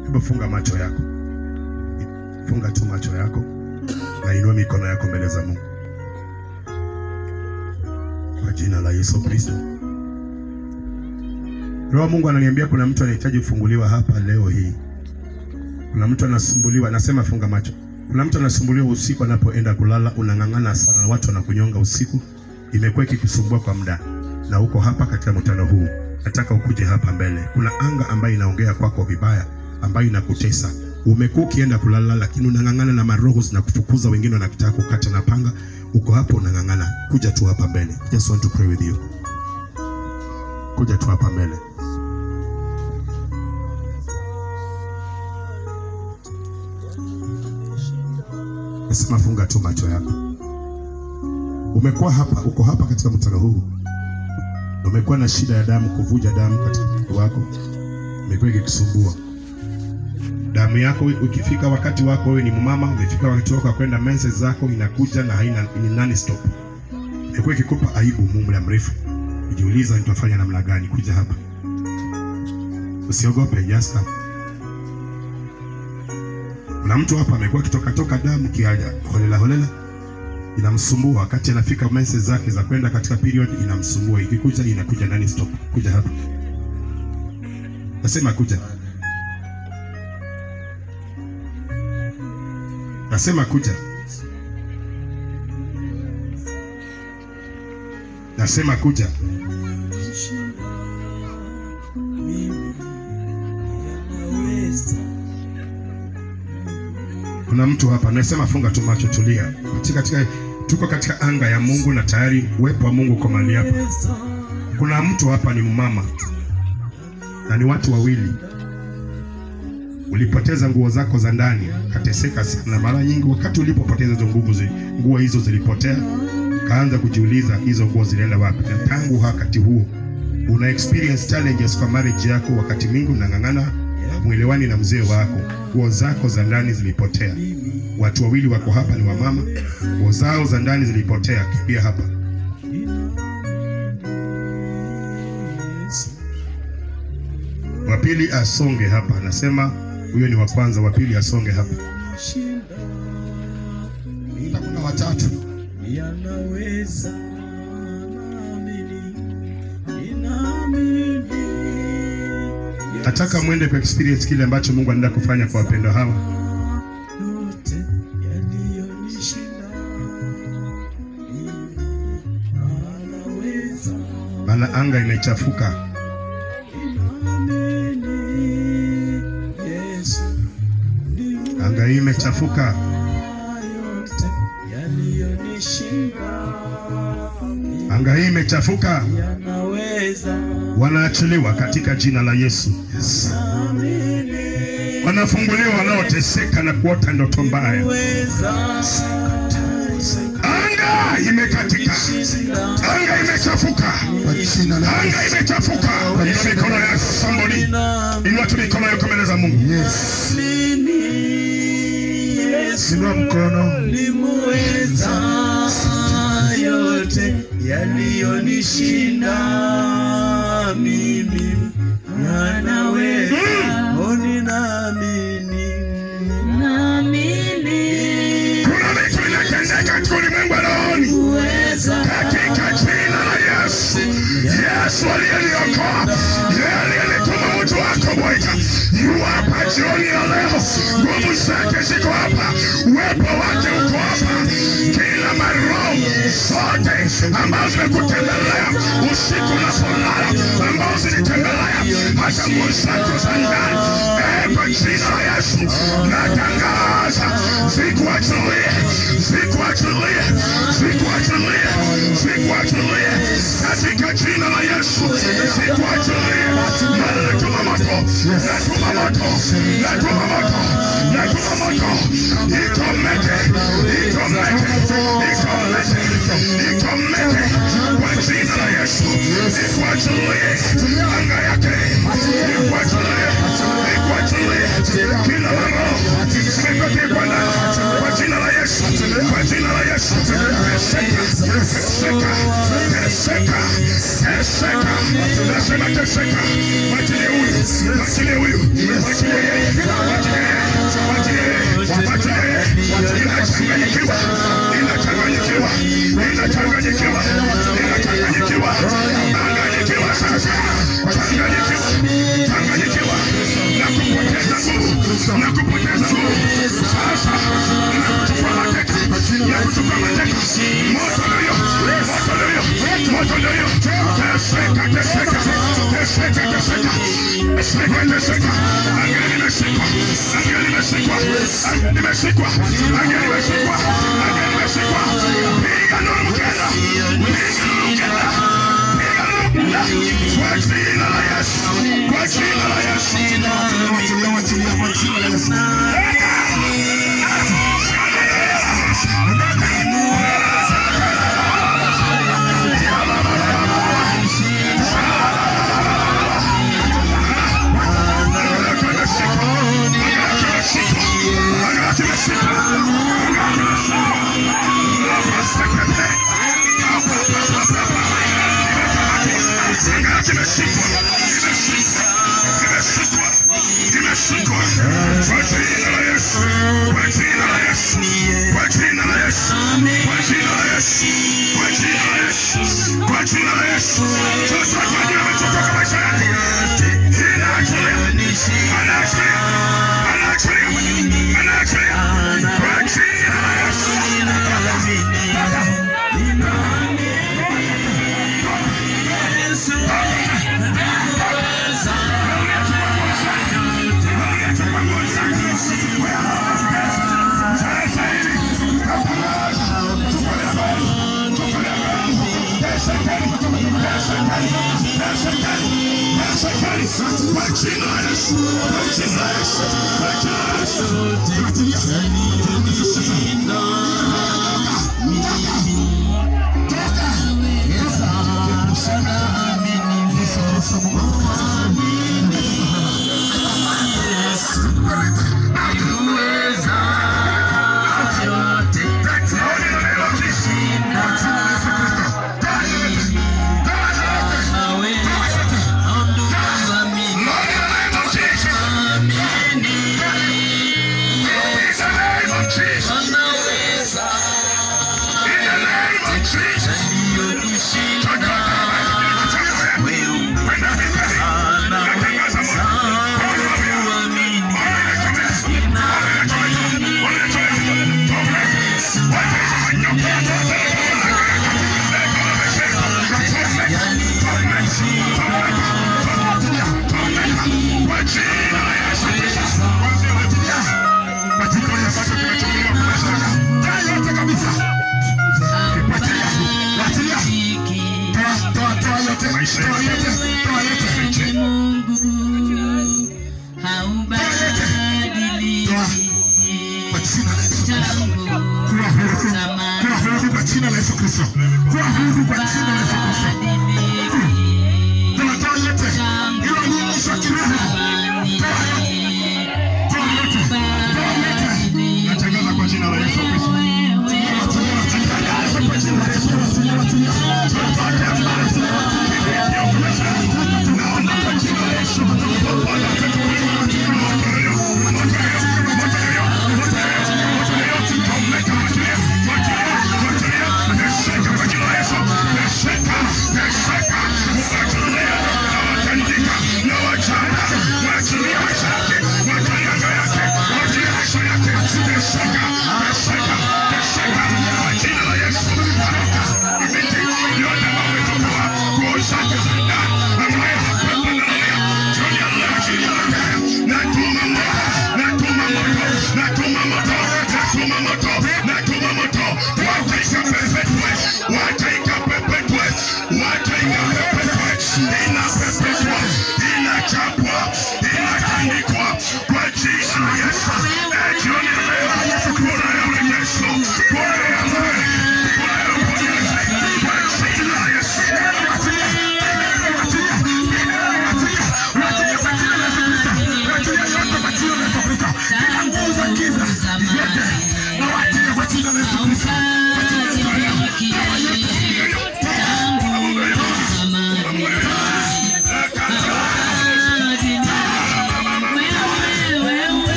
Hebu funga macho yako, funga tu macho yako na inua mikono yako mbele za Mungu kwa jina la Yesu Kristo. Roho Mungu ananiambia kuna mtu anahitaji kufunguliwa hapa leo hii. Kuna mtu anasumbuliwa, anasema funga macho. Kuna mtu anasumbuliwa usiku anapoenda kulala, unang'ang'ana sana na watu wanakunyonga usiku, imekuwa ikikusumbua kwa muda, na uko hapa katika mkutano huu, nataka ukuje hapa mbele. Kuna anga ambayo inaongea kwako vibaya, ambayo inakutesa. Umekuwa ukienda kulala, lakini unang'ang'ana na maroho zinakufukuza, wengine wanakutaka kukata na panga. Uko hapo unang'ang'ana, kuja tu hapa mbele. Just want to pray with you. Kuja tu hapa mbele. Nasema funga tu macho yako. Umekuwa hapa, uko hapa katika mkutano huu, umekuwa na shida ya damu, kuvuja damu katika mwili wako, imekuwa ikikusumbua damu yako. Ukifika wakati wako, wewe ni mama, umefika wakati wako wa kwenda menses zako, inakuja na haina ni nani stop, imekuwa ikikupa aibu muda mrefu, ujiuliza nitafanya namna gani. Kuja hapa, usiogope, just come. Kuna mtu hapa amekuwa akitoka toka damu kiaja holela holela, inamsumbua wakati anafika menses zake za kwenda katika period, inamsumbua ikikuja, inakuja nani stop. Kuja hapa, nasema kuja, nasema kuja, nasema kuja. Kuna mtu hapa anasema funga tu macho, tulia. Katika, katika, tuko katika anga ya Mungu na tayari uwepo wa Mungu uko mahali hapa. Kuna mtu hapa ni mama na ni watu wawili, ulipoteza nguo zako za ndani, kateseka sana. Mara nyingi wakati ulipopoteza hizo nguvu, zi- nguo hizo zilipotea, kaanza kujiuliza hizo nguo zilienda wapi, na tangu wakati huo una experience challenges kwa marriage yako. Wakati mwingi unang'ang'ana mwelewani na mzee wako, nguo zako za ndani zilipotea. Watu wawili wako hapa, ni wamama, nguo zao za ndani zilipotea. Kimbia hapa. Wa pili asonge hapa, anasema huyo ni wa kwanza. Wa pili asonge hapa. Kuna watatu. yanaweza naamini, ninaamini Nataka mwende kwa experience kile ambacho Mungu anaenda kufanya kwa wapendwa hawa. yote yaliyonishinda mimi, anaweza maana anga imechafuka. naamini, Yesu ndiye Anga hii imechafuka. yote yaliyonishinda mimi, Anga hii imechafuka. yanaweza Wanaachiliwa katika jina la Yesu. naamini Wanafunguliwa wanaoteseka na kuota ndoto mbaya. Anga imekatika. Anga imechafuka. Anga imechafuka. Inua mikono yako somebody. Inua tu mikono yako mbele za Mungu. Inua mkono. limuweza yote yaliyonishinda mimi anaweza oni naamini Kuna vitu vinatendeka katika ulimwengu wa rohoni. uweza katika jina la Yesu. Yesu aliyeniokoa, yeye aliyelituma mtu wako Bwana, yu hapa jioni ya leo. Nguvu zake ziko hapa, uwepo wake uko hapa. Kila maroho zote ambazo zimekutembelea usiku unapolala, ambazo zilitembelea hata nguo zako za ndani, eh, kwa jina la Yesu natangaza zikuachilie, zikuachilie, zikuachilie, zikuachilie katika jina la Yesu, zikuachilie. Maana natuma moto, natuma moto, natuma moto, natuma moto, ikomete, ikomete, ikomete, ikomete kwa jina la Yesu, ikuachilie anga yake, ikuachilie, ikuachilie kila roho zimepelekwa ndani kwa jina la Yesu, kwa jina la Yesu, teseka, teseka, teseka, teseka, nasema teseka, mwachilie huyu, mwachilie huyu, mwachilie yeye, na kupoteza nguvu. Sasa ninachukua mateka ya kuchukua mateka. Moto ndio moto ndio moto ndio teseka teseka teseka teseka teseka teseka. Angeli nimeshikwa, angeli nimeshikwa, angeli nimeshikwa, angeli nimeshikwa, angeli nimeshikwa. Piga nuru mkenda, piga nuru mkenda, piga nuru mkenda. Kwa jina la Yesu, kwa jina la Yesu. Wachilia, wachilia, kwa jina la Yesu.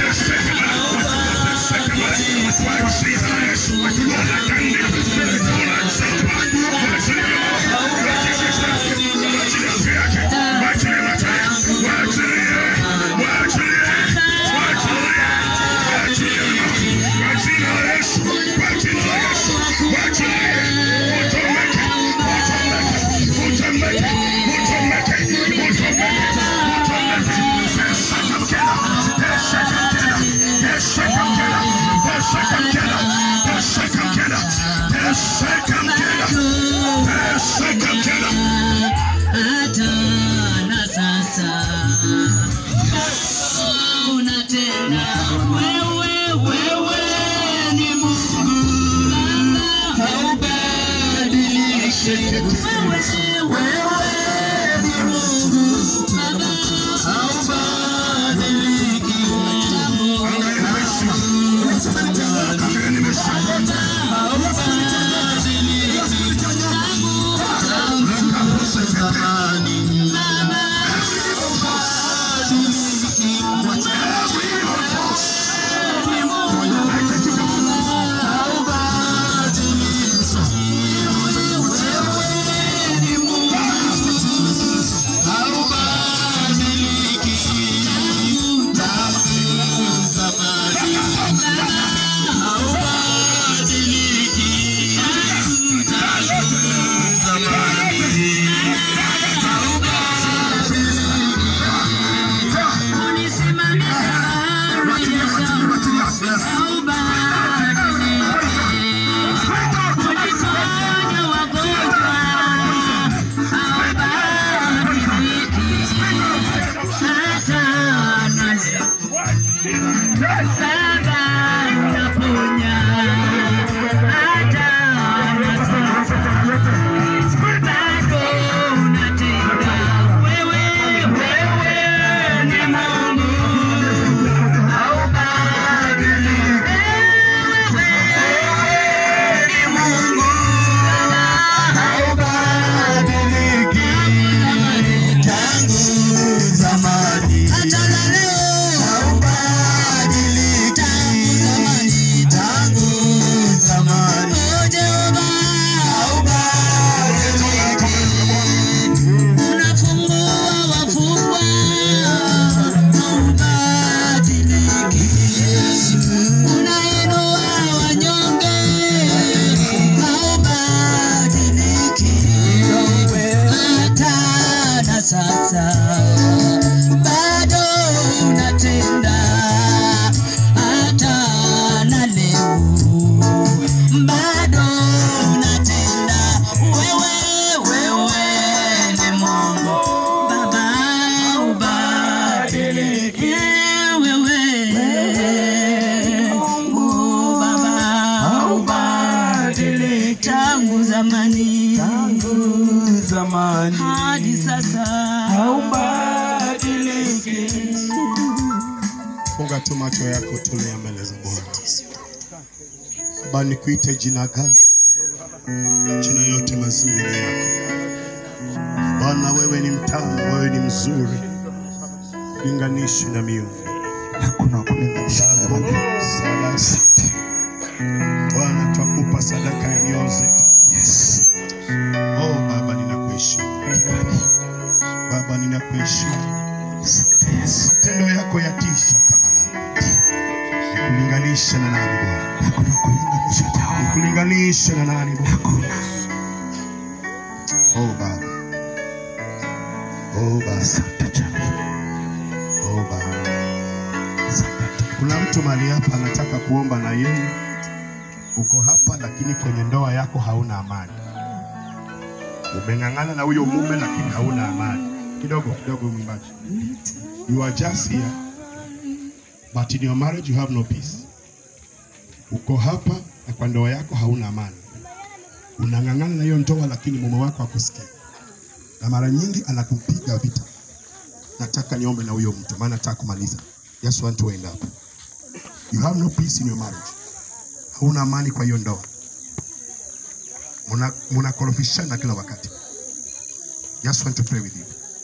Yesu, Teseka mtenda. Teseka mtenda. hata na sasa unatenda wewe wewe ni Mungu Baba haubadiliki wewe wewe ni Mungu Baba haubadiliki Angalia nimeshinda. Angalia nimeshinda. Sasa bado unatenda hata na leo, bado unatenda wewe, wewe ni Mungu Baba, ubadilike wewe, Mungu Baba, ubadilike tangu zamani, tangu zamani hadi sasa haubadiliki. Funga tu macho yako, tulia mbele za Bwana. Baba, nikuite jina gani? Jina yote mazuri ni yako Bwana. Wewe ni mtamu, wewe ni mzuri, linganishi na miungu Hakuna kulinganisha na wewe. Salasa. Bwana, twakupa sadaka ya mioyo zetu. Yes. Oh Baba, ninakuheshimu Baba, ninakuheshimu. Yes. Matendo yako yatisha kama nani? Nikulinganisha na nani Bwana? Hakuna kulinganisha nawe. Nikulinganisha na nani Bwana? Hakuna. Oh Baba. Oh Baba. Asante Jehova. Oh Baba. Asante. Kuna mtu mahali hapa anataka kuomba na yeye. Uko hapa lakini kwenye ndoa yako hauna amani. Umeng'ang'ana na huyo mume lakini hauna amani. Kidogo kidogo mwimbaji. You are just here but in your marriage you have no peace. Uko hapa na kwa ndoa yako hauna amani. Unang'ang'ana na hiyo ndoa lakini mume wako hakusikii. Na mara nyingi anakupiga vita. Nataka niombe na huyo mtu maana nataka kumaliza. Just want to end up. You have no peace in your marriage. Hauna amani kwa hiyo ndoa. Muna munakorofishana kila wakati. Just want to pray with you.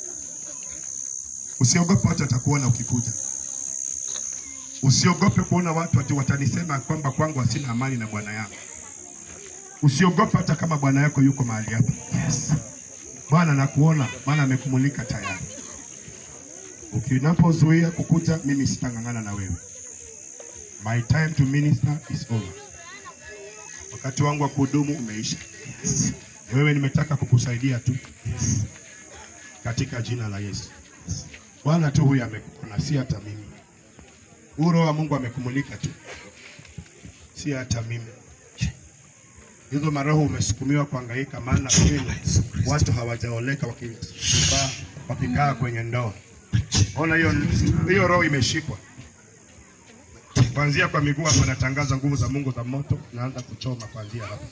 Usiogope watu watakuona ukikuja. Usiogope kuona watu ati watanisema kwamba kwangu hasina amani na bwana yangu. Usiogope hata kama bwana yako yuko mahali hapa. Yes. Bwana nakuona, maana amekumulika tayari. Ukinapozuia kukuja, mimi sitang'ang'ana na wewe. My time to minister is over. Wakati wangu wa kuhudumu umeisha. Yes. Wewe nimetaka kukusaidia tu Yes. katika jina la Yesu. Bwana tu huyu amekuona, si hata mimi. Huyu Roho wa Mungu amekumulika tu, si hata mimi. hizo maroho umesukumiwa kuhangaika, maana kwenu watu hawajaoleka wakisubaa wakikaa kwenye ndoa. Ona hiyo hiyo roho imeshikwa kuanzia kwa miguu hapa. Natangaza nguvu za Mungu za moto, naanza kuchoma kuanzia hapa.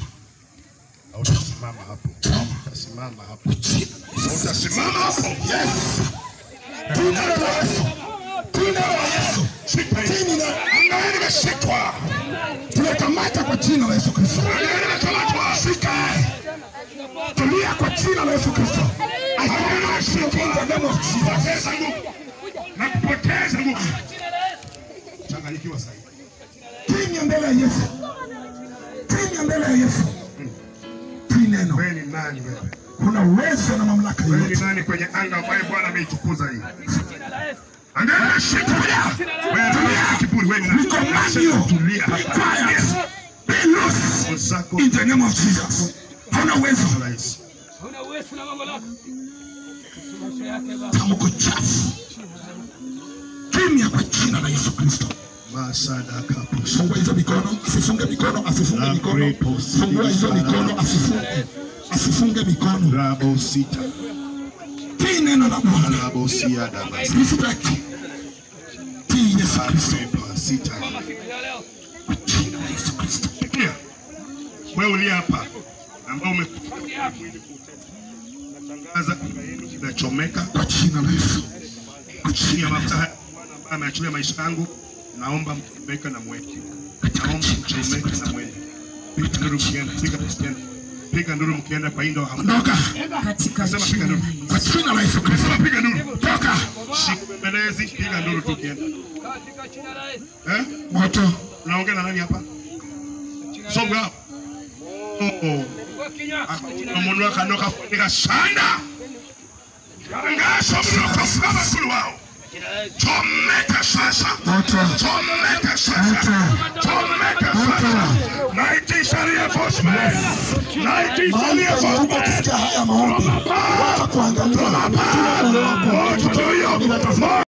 Hautasimama hapo, utasimama hapo, utasimama hapo. Yes. Jina la Yesu. Jina la Yesu. Shika hii. Jina la Angalia nimeshikwa. Tunakamata kwa jina la Yesu Kristo. Angalia nimekamatwa. Shika. Tulia kwa jina la Yesu Kristo. I command you in the name of Jesus. Poteza nguvu na kupoteza nguvu. Changanyikiwa sasa. Kimya mbele ya Yesu. Kimya mbele ya Yesu. Tii neno. Wewe ni nani wewe? Kuna uwezo na mamlaka Wewe ni yote. nani kwenye anga ambaye Bwana ameitukuza hii? Angalia shikilia. Wewe tulia kiburi wewe ni nani? We command you. Tulia Be hapa. quiet. Be loose. Uzako In the name of Jesus. Hauna uwezo. rais. Una uwezo na mamlaka. Maisha yake Baba. Tamko chafu. Kimya kwa jina la Yesu Kristo. Masada kapo. Fungua hizo mikono, asifunge mikono, asifunge mikono. Fungua hizo mikono, asifunge. Asifunge mikono. Rabo sita. Tii neno la Bwana. Rabo siada. Respect. Tii Yesu Kristo. Pepa sita. Siku ya leo. Jina la Yesu Kristo. Sikia. Wewe ulia hapa ambao umekuja natangaza anga yenu inachomeka Kwa jina la Yesu. Kwa chini jina ya la Yesu. mafuta haya Bwana ambaye ameachilia maisha yangu, naomba mchomeke na mweke, naomba mchomeke na mweke. Piga nduru mkienda, piga mkienda, piga nduru mkienda kwa indo hamna. Ondoka. katika Sema jina piga la nduru, Yesu. Kwa jina la Yesu Kristo. sema piga nduru, Toka. shika bembelezi, piga nduru tu kienda. Katika jina la Yesu. Eh? Moto. Unaongea na nani hapa? Songa hapo. Oh. Kwa kinywa. Umuntu wakanoka funika sana. Tangazo mnoko kama kulu wao. Chomeka sasa. Moto. Chomeka sasa. Moto. Chomeka sasa. Naitisha reinforcement. Naitisha Mahali penye huko reinforcement. kusikia haya maombi. Watakuangalia. Moto ndio hiyo.